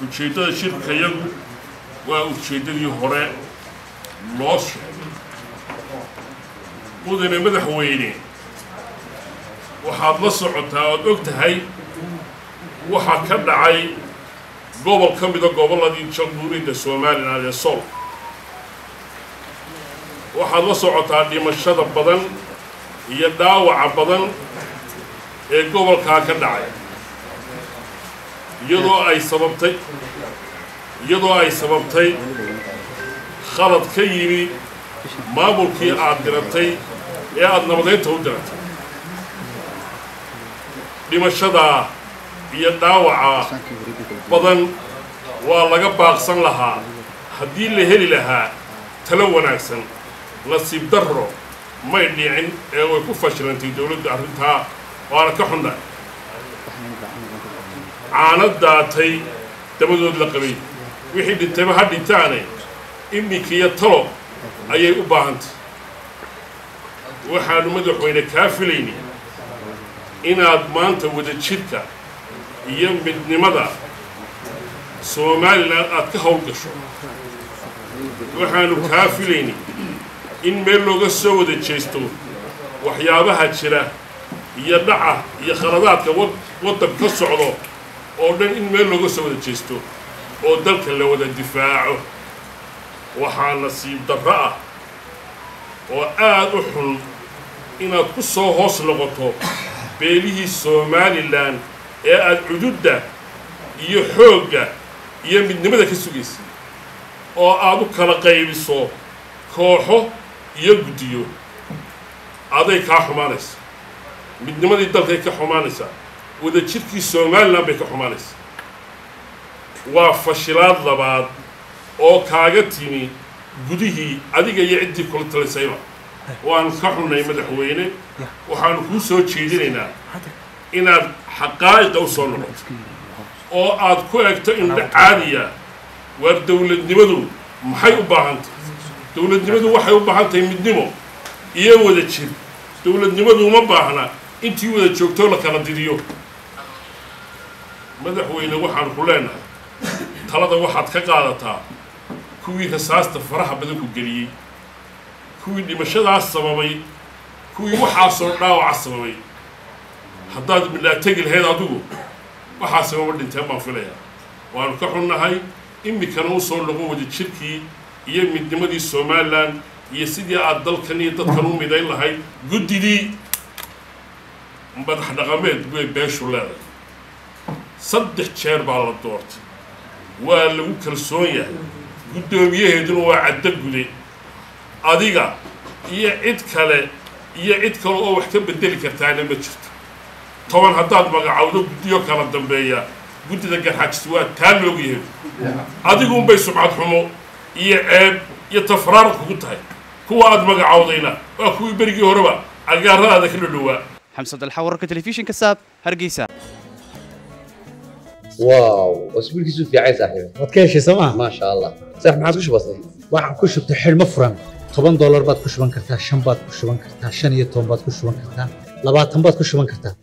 ujeeddada shirkayagu waa ujeeddadii hore loo sheegay mudane madaxweyne waxaad la socotaa ood og tahay waxaa ka dhacay gobol ka mida gobolladii jamhuuriyadda somalilan ee sol waxaad la socotaa dhimashada badan iyo dhaawaca badan ee gobolkaa ka dhacay iyadoo ay sababtay iyadoo ay sababtay khalad ka yimi maamulkii aad diratay ee aada nabadeynta u diratay dhimashadaa iyo dhaawaca badan waa laga baaqsan lahaa haddii la heli lahaa talo wanaagsan nasiib darro may dhicin ee way ku fashilantay dowladdu arrintaa waana ka xunnahay caano daatay dabadood la qabay wixii dhintayba ha dhintaane iminkiiyo talo ayay u baahantay waxaanu madaxweyne kaa filayni inaad maanta wadajirka iyo midnimada somalilan aad ka howl gasho waxaanu kaa filayni in meel looga soo wada jeesto waxyaabaha jira iyo dhaca iyo khaladaadka waddan ka socdo oo dhan in meel looga soo wada jeesto oo dalka la wada difaaco waxaa nasiib darro ah oo aad u xun inaad ku soo hoos noqoto beelihii somalilan ee aad cududda iyo xoogga iyo midnimada ka sugaysay oo aad u kala qaybiso kooxo iyo guddiyo aday kaa xumaanaysa midnimadii dalkay ka xumaanaysaa wadajirkii somalilan bay ka xumaanaysaa waa fashilaad labaad oo kaaga timi gudihii adiga iyo ciddii kula talisayba waanu ka xunnay madaxweyne waxaanu kuu soo jeedinaynaa inaad xaqaa'iqa u soo noqoto oo aad ku egto indho caadiya waar dowladnimadu maxay u baahantahy dowladnimadu waxay u baahan tahay midnimo iyo wada jir dowladnimadu uma baahna intii wada joogtoo la kala didiyo madaxweyne waxaan ku leenahay talada waxaad ka qaadataa kuwii rasaasta faraha badan ku geliyey kuwii dhimashadaas sababay kuwii waxaasoo dhaawaca sababay haddaad midhaa tegi lahayd adigu waxaa sababa dhinteen baan filayaa waanu ka xunnahay iminkana u soo noqon wada jirkii iyo midnimadii somalilan iyo sidii aad dalkan iyo dadkan u midayn lahayd guddidii madax dhaqameed bay beeshu leedahay saddex jeer baa la doortay waa lagu kalsoon yahay guddoomiyaheeduna waa caddo gude adiga iyo cid kale iyo cid kale oo wax ka bedeli kartaana ma jirto toban haddaad magacawdo guddiyo kala dambeeya guddida garxajis waa taa loogyahay adiguunbay subcad xumo iyo ceeb iyo tafraarad kugu tahay kuwa aad magacawdayna waa kuwii berigii horeba agaaradaada ka dhadhowaa xamsad alxa wararka telefishinka saab hargeysa واو اسبوع كيسو في عايز صاحبي waad ka heshay sooma ما شاء الله صح ما عادش بسيط waxaan ku shubtay xidhmo furan toban doolar baad ku shuban kartaa shan baad ku shuban kartaa shan iyo toban baad ku shuban kartaa labaatan baad ku shuban kartaa